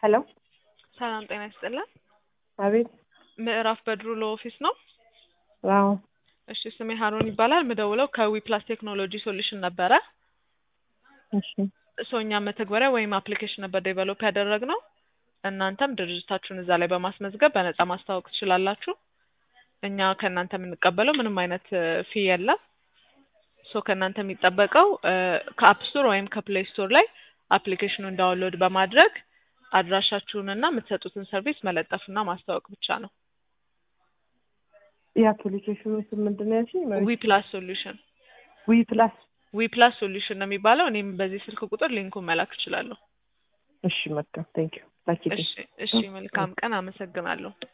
ሄሎ ሰላም ጤና ይስጥልን። አቤት። ምዕራፍ በድሩ ለኦፊስ ነው። አዎ እሺ ስሜ ሀሩን ይባላል። ምደውለው ከዊ ፕላስ ቴክኖሎጂ ሶሉሽን ነበረ። እሺ እሱ እኛ መተግበሪያ ወይም አፕሊኬሽን ነበር ዴቨሎፕ ያደረግነው። እናንተም ድርጅታችሁን እዛ ላይ በማስመዝገብ በነፃ ማስተዋወቅ ትችላላችሁ። እኛ ከእናንተ የምንቀበለው ምንም አይነት ፊ የለም። ሶ ከእናንተ የሚጠበቀው ከአፕ ስቶር ወይም ከፕሌይ ስቶር ላይ አፕሊኬሽኑን ዳውንሎድ በማድረግ አድራሻችሁንና የምትሰጡትን ሰርቪስ መለጠፍና ማስተዋወቅ ብቻ ነው። የአፕሊኬሽኑ ስም ምንድን ነው ያልሽኝ? ዊ ፕላስ ሶሉሽን ዊ ፕላስ። ዊ ፕላስ ሶሉሽን ነው የሚባለው። እኔም በዚህ ስልክ ቁጥር ሊንኩን መላክ እችላለሁ። እሺ መልካም ቴንክ ዩ ላኪልኝ። እሺ እሺ፣ መልካም ቀን። አመሰግናለሁ።